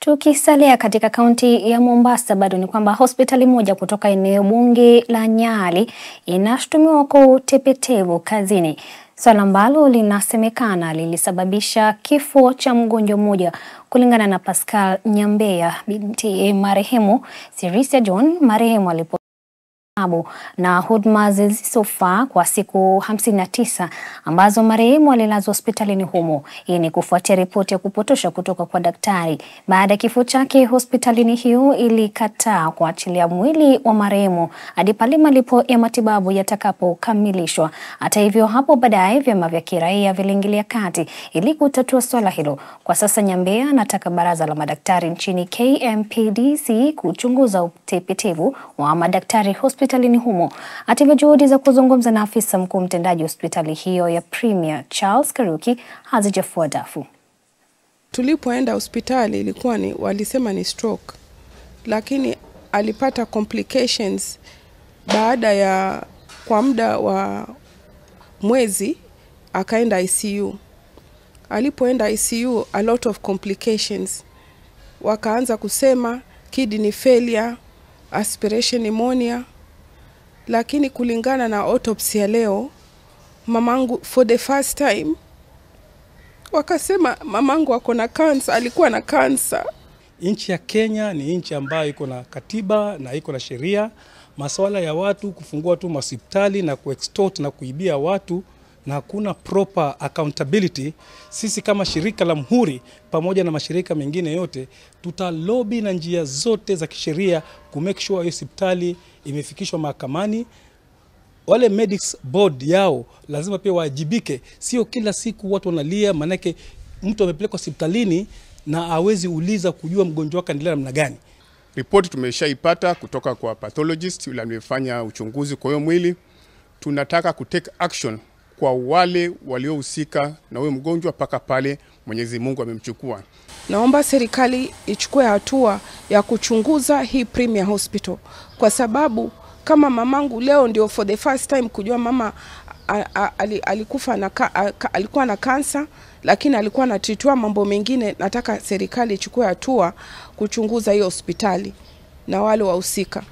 Tukisalia katika kaunti ya Mombasa bado ni kwamba hospitali moja kutoka eneo bunge la Nyali inashutumiwa kwa utepetevu kazini, swala ambalo linasemekana lilisababisha kifo cha mgonjwa mmoja. Kulingana na Pascal Nyambeya, binti marehemu Sirisia John, marehemu alipo na huduma zisizofaa kwa siku 59 ambazo marehemu alilazwa hospitalini humo. Hii ni kufuatia ripoti ya kupotosha kutoka kwa daktari. Baada ya kifo chake, hospitalini hiyo ilikataa kuachilia mwili wa marehemu hadi pale malipo ya matibabu yatakapokamilishwa. Hata hivyo, hapo baadaye vyama vya kiraia viliingilia kati ili kutatua swala hilo. Kwa sasa, Nyambea anataka baraza la madaktari nchini KMPDC kuchunguza utepetevu wa madaktari hospitalini humo. Hata hivyo, juhudi za kuzungumza na afisa mkuu mtendaji hospitali hiyo ya Premier Charles Karuki hazijafua dafu. Tulipoenda hospitali ilikuwa ni walisema ni stroke, lakini alipata complications baada ya kwa muda wa mwezi akaenda ICU. Alipoenda ICU, a lot of complications, wakaanza kusema kidney failure, aspiration pneumonia, lakini kulingana na autopsy ya leo mamangu, for the first time wakasema mamangu ako na kansa, alikuwa na kansa. Nchi ya Kenya ni nchi ambayo iko na katiba na iko na sheria. Masuala ya watu kufungua tu hospitali na kuextort na kuibia watu na hakuna proper accountability. Sisi kama shirika la Mhuri pamoja na mashirika mengine yote tutalobi na njia zote za kisheria ku make sure hiyo hospitali imefikishwa mahakamani. Wale medics board yao lazima pia waajibike, sio kila siku watu wanalia, maanake mtu amepelekwa hospitalini na hawezi uliza kujua mgonjwa wake anaendelea namna gani. Ripoti tumeshaipata kutoka kwa pathologist yule amefanya uchunguzi kwa hiyo mwili. Tunataka kutake action kwa wale waliohusika na huyo mgonjwa mpaka pale Mwenyezi Mungu amemchukua. Naomba serikali ichukue hatua ya kuchunguza hii Premier Hospital kwa sababu kama mamangu leo ndio for the first time kujua mama a, a, a, alikufa na ka, a, ka, alikuwa na kansa lakini alikuwa anatritiwa mambo mengine. Nataka serikali ichukue hatua kuchunguza hiyo hospitali na wale wahusika.